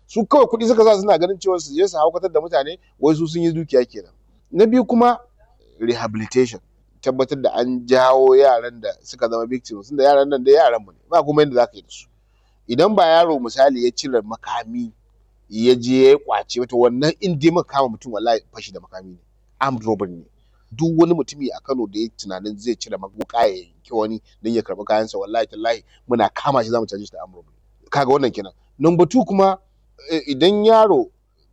su kawai kuɗi suka sa suna ganin cewa su je su haukatar da mutane wai su sun yi dukiya kenan na biyu kuma rehabilitation tabbatar da an jawo yaran da suka zama victims da yaran nan da yaran mu ne ba kuma yadda zaka yi da su idan ba yaro misali ya cire makami ya je ya kwace wata wannan in dai muka kama mutum wallahi fashi da makami ne armed robbery ne duk wani mutumi a Kano da ya tunanin zai cire wuka ya yanki wani don ya karɓi kayansa wallahi tallahi muna kama shi zamu caje shi da armed robbery kaga wannan kenan number two kuma idan yaro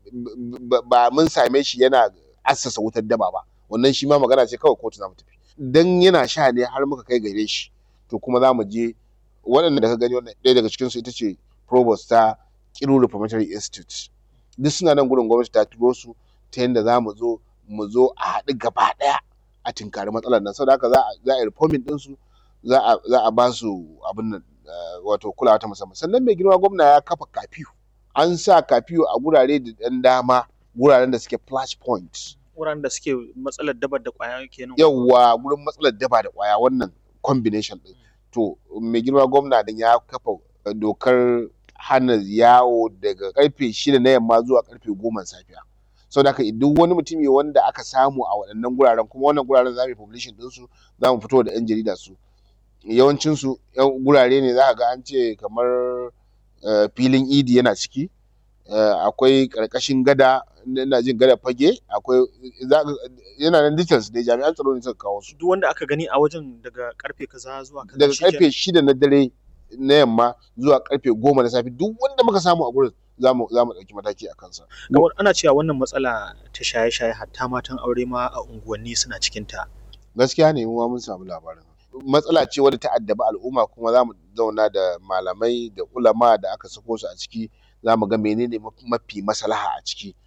ba mun same shi yana assasa wutar daba ba wannan shi ma magana ce kawai kotu zamu tafi dan yana sha ne har muka kai gare shi to kuma zamu je waɗanda da ka gani wannan ɗaya daga cikin su ita ce provost ta Kiru Reformatory Institute duk suna nan gurin gwamnati ta turo su ta yadda za mu zo mu zo a haɗu gaba ɗaya a tinkari matsalar nan saboda haka za a yi reforming ɗinsu za a ba su abin nan wato kulawa ta musamman sannan mai girma gwamna ya kafa kafiyu an sa kafiyu a gurare da ɗan dama guraren da suke flash points wuraren da suke matsalar daba da ƙwaya kenan yawwa gurin matsalar daba da ƙwaya wannan combination ɗin to mai girma gwamna din ya kafa dokar hana yawo daga karfe shida na yamma zuwa karfe goma safiya saboda haka duk wani mutumi wanda aka samu a waɗannan guraren kuma wannan guraren za mu yi publishing ɗinsu za mu fito da 'yan jarida su yawancinsu gurare ne za ka ga an ce kamar filin idi yana ciki akwai ƙarƙashin gada ina jin gada fage akwai yana nan details ne jami'an tsaro ne suka kawo su duk wanda aka gani a wajen daga karfe kaza zuwa kaza daga karfe shida na dare na yamma zuwa karfe goma na safe duk wanda muka samu a gurin za mu ɗauki mataki a kansa. Kamar ana cewa wannan matsala ta shaye-shaye hatta matan aure ma a unguwanni suna cikin ta. Gaskiya ne mu mun samu labarin. Matsala ce wadda ta addabi al'umma kuma za mu zauna da malamai da ulama da aka sako su a ciki za mu ga menene mafi maslaha a ciki